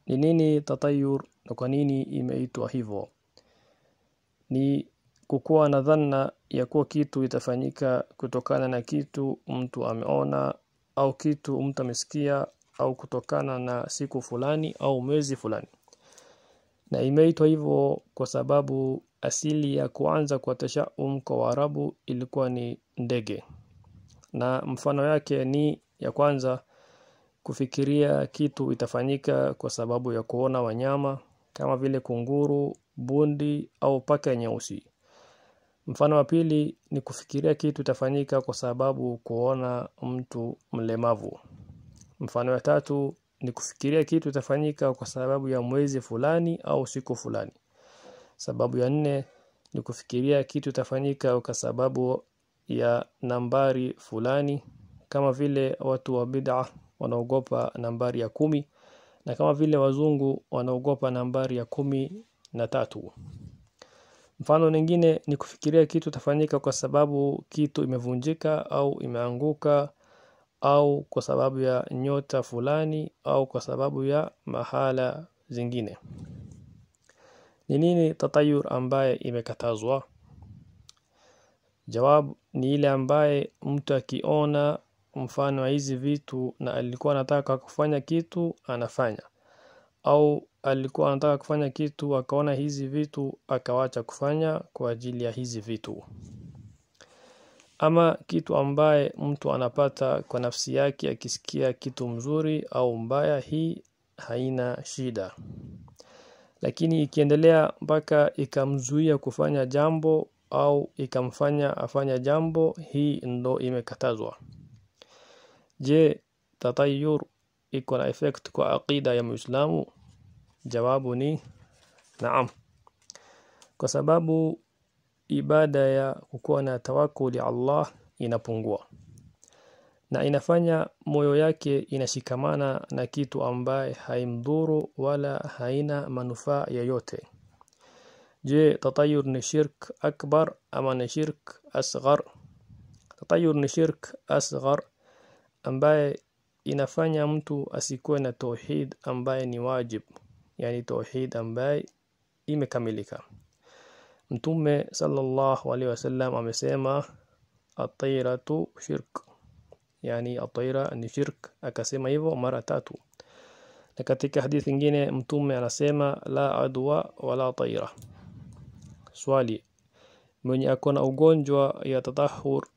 Ni nini tatayur na kwa nini imeitwa hivyo? Ni kukuwa na dhanna ya kuwa kitu itafanyika kutokana na kitu mtu ameona au kitu mtu amesikia au kutokana na siku fulani au mwezi fulani. Na imeitwa hivyo kwa sababu asili ya kuanza kwa tashaum kwa Waarabu ilikuwa ni ndege. Na mfano yake ni ya kwanza kufikiria kitu itafanyika kwa sababu ya kuona wanyama kama vile kunguru, bundi au paka nyeusi. Mfano wa pili ni kufikiria kitu itafanyika kwa sababu kuona mtu mlemavu. Mfano wa tatu ni kufikiria kitu itafanyika kwa sababu ya mwezi fulani au siku fulani. Sababu ya nne ni kufikiria kitu itafanyika kwa sababu ya nambari fulani kama vile watu wa bid'a wanaogopa nambari ya kumi na kama vile wazungu wanaogopa nambari ya kumi na tatu. Mfano nyingine ni kufikiria kitu itafanyika kwa sababu kitu imevunjika au imeanguka au kwa sababu ya nyota fulani au kwa sababu ya mahala zingine. Ni nini tatayur ambaye imekatazwa? Jawabu ni ile ambaye mtu akiona mfano wa hizi vitu na alikuwa anataka kufanya kitu anafanya au alikuwa anataka kufanya kitu akaona hizi vitu akawacha kufanya kwa ajili ya hizi vitu. Ama kitu ambaye mtu anapata kwa nafsi yake akisikia kitu mzuri au mbaya hii haina shida. Lakini ikiendelea mpaka ikamzuia kufanya jambo au ikamfanya afanya jambo hii ndo imekatazwa. Je, tatayur iko na effect kwa aqida ya Muislamu? Jawabu ni naam. Kwa sababu ibada ya kukuwa na tawakkul ya Allah inapungua. Na inafanya moyo yake inashikamana na kitu ambaye haimdhuru wala haina manufaa yoyote. Je, tatayur ni shirk akbar ama ni shirk asghar? Tatayur ni shirk asghar ambaye inafanya mtu asikuwe na tauhid ambaye ni wajib, yani tauhid ambaye imekamilika. Mtume sallallahu alaihi wasallam amesema at-tayratu shirk, yani at-tayra ni shirk, akasema hivyo mara tatu. Na katika hadithi nyingine mtume anasema la adwa wala tayra. Swali, mwenye ako na ugonjwa ya tatahur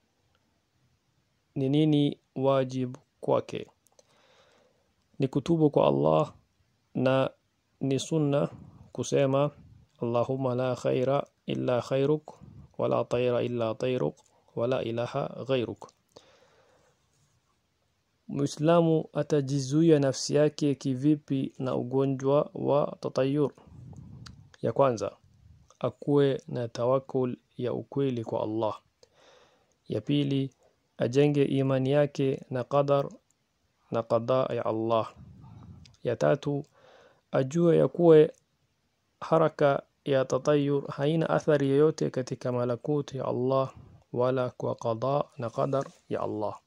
ni nini wajibu kwake? Ni kutubu kwa Allah na ni sunna kusema Allahumma la khaira illa khairuk wala tayra illa tayruk wala ilaha ghairuk. Muislamu atajizuia nafsi yake kivipi na ugonjwa wa tatayur? Ya kwanza, akuwe na tawakkul ya ukweli kwa Allah. Ya pili, ajenge imani yake na qadar na qada ya Allah. Ya tatu, ajue ya kuwe haraka ya tatayur haina athari yoyote katika malakuti ya Allah wala kwa qada na qadar ya Allah.